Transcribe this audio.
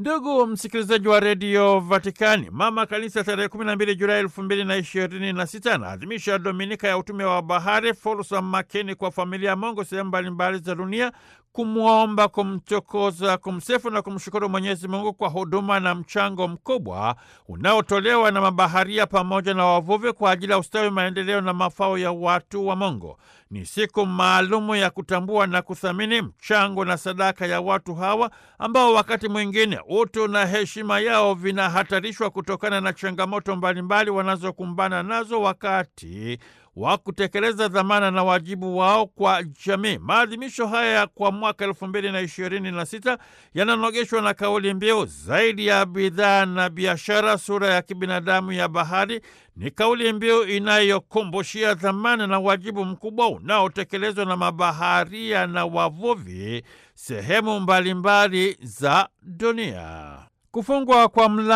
Ndugu msikilizaji wa redio Vatikani, mama kanisa tarehe 12 Julai 2026 anaadhimisha dominika ya utume wa bahari, fursa makini kwa familia ya Mungu sehemu mbalimbali za dunia, kumwomba, kumchokoza, kumsifu na kumshukuru Mwenyezi Mungu kwa huduma na mchango mkubwa unaotolewa na mabaharia pamoja na wavuvi kwa ajili ya ustawi, maendeleo na mafao ya watu wa Mungu. Ni siku maalumu ya kutambua na kuthamini mchango na sadaka ya watu hawa ambao wakati mwingine utu na heshima yao vinahatarishwa kutokana na changamoto mbalimbali wanazokumbana nazo wakati wa kutekeleza dhamana na wajibu wao kwa jamii. Maadhimisho haya kwa mwaka elfu mbili na ishirini na sita yananogeshwa na kauli mbiu zaidi ya bidhaa na biashara, sura ya kibinadamu ya bahari. Ni kauli mbiu inayokumbushia dhamana na wajibu mkubwa unaotekelezwa na mabaharia na wavuvi sehemu mbalimbali za dunia. Kufungwa kwa mla